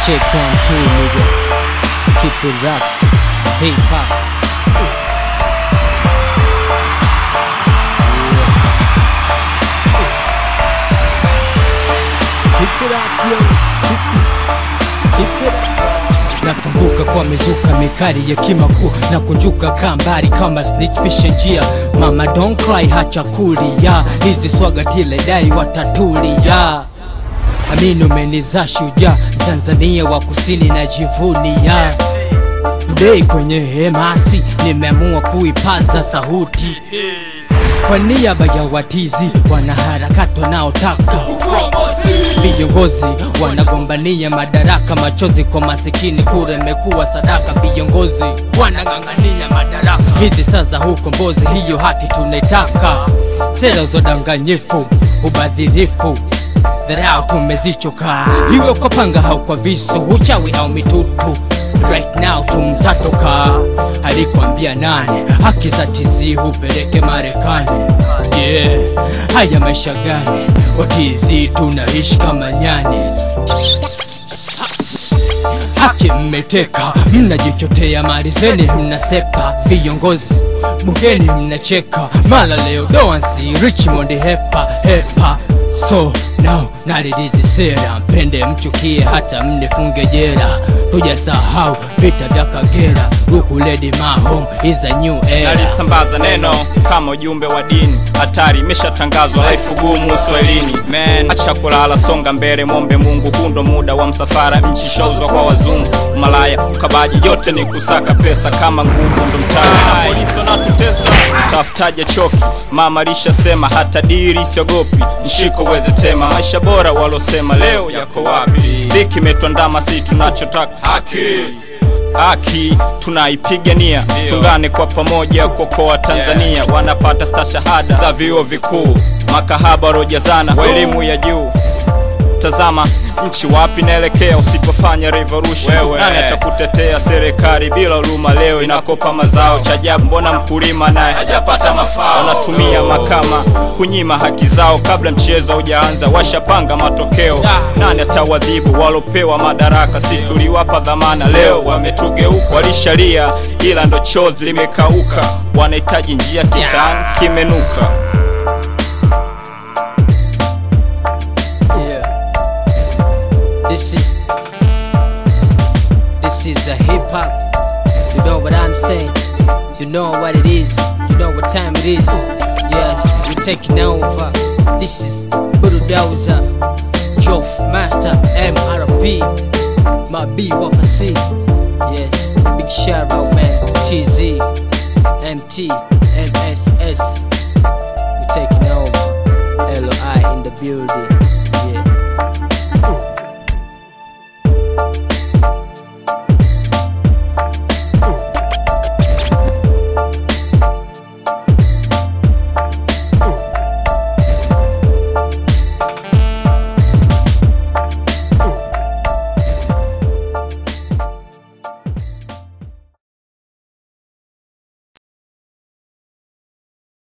Check one, two, nigga. Keep it rock. Hip hop. Keep it up, yo. Keep it up. nafunguka kwa mizuka mikali ya kimakuu na kunjuka kambari kama snitch pishe njia mama don't cry hacha kulia hizi swaga tile dai watatulia amini umenizaa shujaa tanzania wa kusini na jivunia Today kwenye hemasi nimeamua kuipaza sauti kwa niaba ya watizi wanaharakati wanaotaka viongozi wanagombania madaraka, machozi kwa masikini, kura imekuwa sadaka. Viongozi wanang'ang'ania madaraka, hizi sasa hukombozi, hiyo haki tunaitaka. Sera za udanganyifu, ubadhirifu dharau tumezichoka, iwe kwa panga au kwa visu, uchawi au mitutu. Right now tumtatoka, alikwambia nani? Haki za tizi hupeleke Marekani. Yeah, haya maisha gani? Watizi tunaishi kama nyani haki mmeteka, mnajichotea mali zeni, mnasepa viongozi bungeni, mnacheka mala leo doansi Richmond hepa hepa so now narilizi sera, mpende mchukie, hata mnifunge jera, tujasahau vita vya Kagera, Ruku Lady my home is a new era. nalisambaza neno kama ujumbe wa dini hatari imeshatangazwa laifu gumu uswahilini man acha kulala songa mbele mombe mungu hundo muda wa msafara nchi shozwa kwa wazungu malaya ukabaji yote ni kusaka pesa kama nguvu ndo mtaa na polisi wanatutesa tafutaje choki mama lishasema hata diri siogopi mshiko uweze tema maisha bora walosema leo yako wapi dhiki imetwandama si tunachotaka haki haki tunaipigania tungane kwa pamoja kuokoa tanzania wanapata stashahada za vyuo vikuu makahaba rojazana wa elimu ya juu tazama nchi wapi naelekea usipofanya revolution nani atakutetea serikali bila huruma leo inakopa mazao cha ajabu mbona mkulima naye hajapata mafao wanatumia makama kunyima haki zao kabla mchezo haujaanza washapanga matokeo nani atawadhibu walopewa madaraka si tuliwapa dhamana leo wametugeuka walishalia ila ndo chozi limekauka wanahitaji njia kitani kimenuka Yeah. This is this is a hip hop. You know what I'm saying? You know what it is. You know what time it is. Yes, we're taking over. This is Bulldozer, Joff Master, MRP, my B Wafa C. Yes, big shout out man, TZ, MT.